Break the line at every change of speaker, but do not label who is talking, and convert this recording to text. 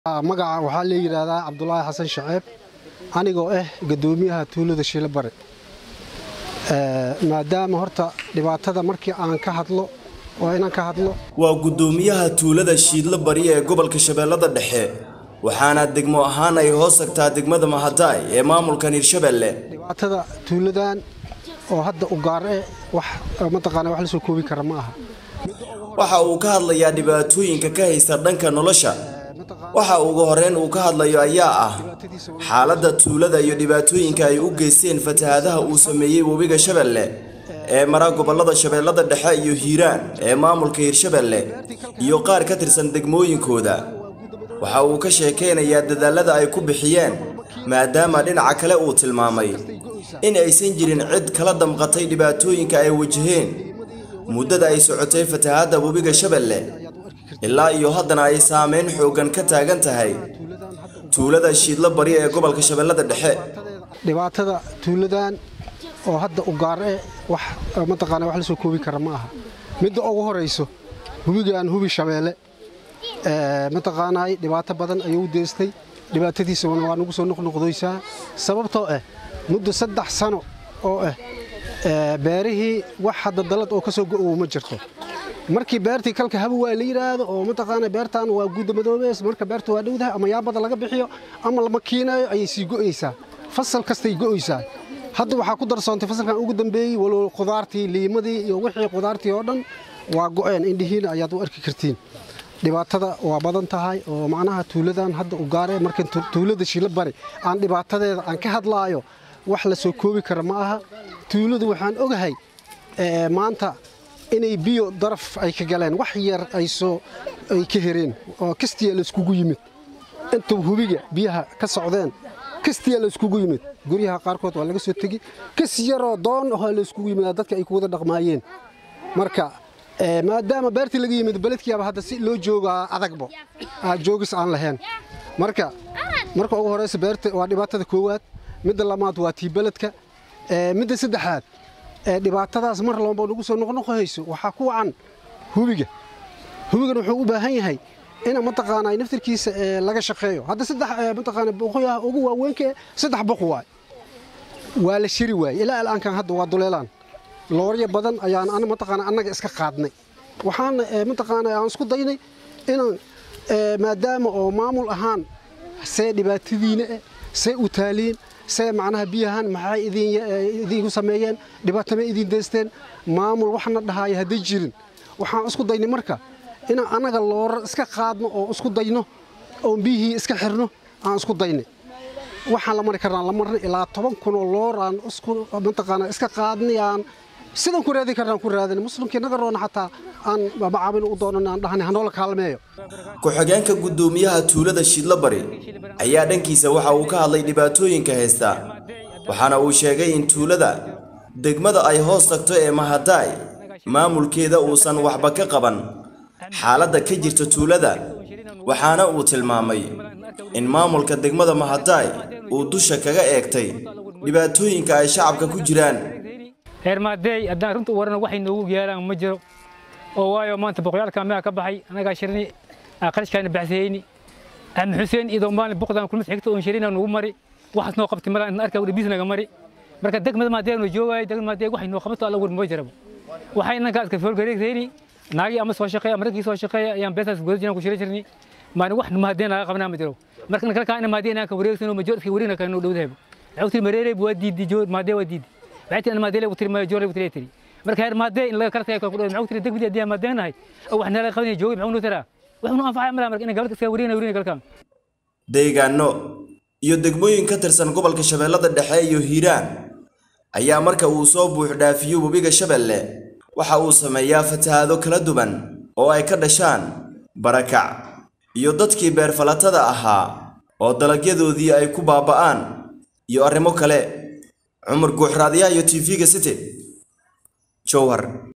magaca waxaa la yidhaahdaa cabdulaahi xasan shaceeb anigoo ah gadoomiyaha tuulada shiilabare maadaama horta dhibaatada markii aan ka hadlo waa inaan ka hadlo
waa guddoomiyaha tuulada shiidlo bari ee gobolka shabeellada dhexe waxaana degmo ahaan ay hoos tagtaa degmada mahadaay ee maamulkan hirshabelle
dhibaatada tuuladan oo hadda u gaar eh wax mataqaana wax la soo koobi kara ma aha
waxa uu ka hadlayaa dhibaatooyinka ka haysta dhanka nolosha waxa ugu horreyn uu ka hadlayo ayaa ah xaaladda tuulada iyo dhibaatooyinka ay u geysteen fatahaadaha uu sameeyey webiga shabeelle ee mara gobollada shabeellada dhexe iyo hiiraan ee maamulka hirshabelle iyo qaar ka tirsan degmooyinkooda waxa uu ka sheekaynayaa dadaallada ay ku bixiyeen maadaama dhinaca kale uu tilmaamay in aysan jirin cid kala damqatay dhibaatooyinka ay wajaheen muddada ay socotay fatahaadda webiga shabeelle ilaa iyo haddana ay saameyn xooggan ka taagan tahay tuulada shiidlo bari ee gobolka shabeellada dhexe
dhibaatada tuuladan oo hadda u gaar eh wax mataqaana wax la soo koobi kara ma aha midda ugu horayso hubigan hubi shabeelle mataqaanay dhibaato badan ayuu u deystay dhibaatadiisana waa nagu soo noqnoqdoysaa sababtoo ah muddo saddex sano oo ah beerihii wax hadda dalad oo ka soo go'owo ma jirto markii beertii kalka haba waa la yidhaahdo oo mataqaana beertan waa guuda madoobeys marka beerta waa dhowdahay ama yaabada laga bixiyo ama lama kiinayo ayay sii go'aysaa fasal kastay go'aysaa hadda waxaa ku darsoontay fasalkan ugu dambeeyey walow khudaartii liimadii iyo wixii khudaartii oo dhan waa go'een indhihiina ayaad u arki kartiin dhibaatada waa badan tahay oo macnaha tuuladan hadda u gaaree marka tuulada shila bari aan dhibaatadeeda aan ka hadlaayo wax la soo koobi kara ma aha tuuladu waxaan ogahay maanta inay biyo daraf ay ka galeen wax yar ay soo ay ka hereen oo kastiya la iskugu yimid intuu hubiga biyaha ka socdeen kastiya la iskugu yimid guryaha qaarkood waa laga soo tegi kas yaroo doon ahoo la iskugu yimid dadka ay ku wada dhaqmaayeen marka maadaama beertii laga yimid beledkiiaba hadda si loo joogaa adagbo joogis aan lahayn marka marka ugu horeysa beerta waa dhibaatada koowaad midda labaad waa tii beledka midda saddexaad dhibaatadaas mar laba nagu soo noqnoqohayso waxaa ku wacan hubiga hubigana wuxuu u baahan yahay in mataqaanaa naftirkiisa laga shaqeeyo hadda saddex mataqaana boqoyaha ugu waaweynka saddex boq waay waa la shiri waayey ilaa al'aankan hadda waa duleelaan looryo badan ayaan ana mataqaana annaga iska qaadnay waxaan mataqaana aan isku daynay inaan maadaama oo maamul ahaan see dhibaatadiina eh see u taaliin see macnaha biyahan maxay idinku sameeyeen dhibaatama idin deysteen maamul waxna dhahaaya hadday jirin waxaan isku daynay marka inaan annaga loora iska qaadno oo isku dayno oon biyihii iska xirno aan isku daynay waxaan la mari karnaa la marnay ilaa toban kunoo looraan isku mataqaana iska qaadnayaan sidaan ku raadin karnaan ku raadin muslimkii naga roona xataa aan macaamil u doonan aan dhahnay hanoola kaalmeeyo
ku-xigeenka guddoomiyaha tuulada shiidlo bari ayaa dhankiisa waxa uu ka hadlay dhibaatooyinka haysta waxaana uu sheegay in tuulada degmada ay hoos tagto ee mahadaay maamulkeeda uusan waxba ka qaban xaaladda ka jirta tuulada waxaana uu tilmaamay in maamulka degmada mahadaay uu dusha kaga eegtay dhibaatooyinka ay shacabka ku jiraan
reer maadeey haddaan runta u warano waxay noogu yeelaan ma jiro oo waayo maanta boqoyaalka meha ka baxay annagaa shirni qarashkaana baxsayeyni axmed xuseen idoo maalin boqdaan kulmad xigta oon shirina nugu mari waxaas noo qabtay malaa intaan arkaa dhibiis naga mari marka degmada maadee noo joogaayo degmada maadee waxay noo qabato alla war ma jiraba waxay inankaa iska foolgareegtayni naagii ama soo shaqeeya ama raggii soo shaqeeya ayaan beesaas goda jiraan ku shiri jirni maalin wax maadee naga qabanaa ma jiro marka in kalkaa ina maadee inaan ka wareegsano ma joor iska wareegna kaa noo dhowdahayba waxay ku tiri mareerey waa diidi joor maadee waa diidi waxay tiri maadee lagu tiri ma joor lagu tiri tiri marka heer maadee in laga kala tagay ku dhaw maxay tiri degmada hadii maadeenahay oo wax nala qabanay joogay maxuu noo taraa wax noo anfacay malaa marka in gabalka iska wareegna wareegna kalkaan
deegaano iyo degmooyin ka tirsan gobolka shabeellada dhexe iyo hiiraan ayaa marka uu soo buux dhaafiyo webiga shabeelle waxa uu sameeyaa fatahaado kala duwan oo ay ka dhashaan barakac iyo dadkii beerfalatada ahaa oo dalagyadoodii ay ku baaba'aan iyo arrimo kale cumar guuxraadyaha iyo tv-ga city jowhar